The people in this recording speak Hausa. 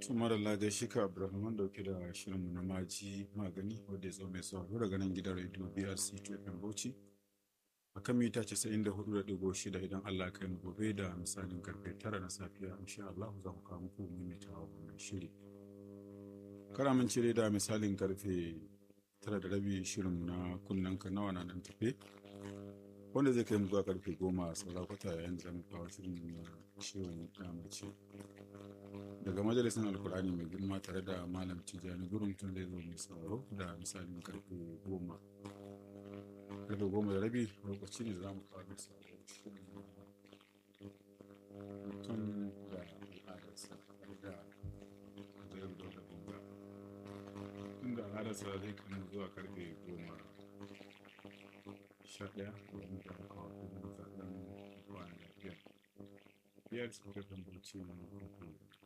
tumar Allah shi ka Abdulrahman dauke da shirinmu na maji magani wanda ya zo mai sauraro daga nan gidan rediyo BRC FM Bauchi a kan mita 94.6 idan Allah kai mu gobe da misalin karfe 9 na safiya insha Allah za mu kawo muku maimaitawa wannan shiri karamin cire da misalin karfe 9 da rabi shirin na kunnen ka nawa na nan tafe wanda zai kai mu zuwa karfe 10 saurakwata yayin da zamu kawo shirin na ciwon mace daga majalisar alkur'ani mai girma tare da malam tijjani gurumtun zai zo mai sauraro da misalin karfe goma karfe goma da rabi lokaci ne za mu kawo da sauraro mutum da al'adarsa da zai da da gunga inda al'adarsa zai kama zuwa karfe goma sha ɗaya domin da kawo kuma zaɓen kwana da biyar biyar su kafin bauchi na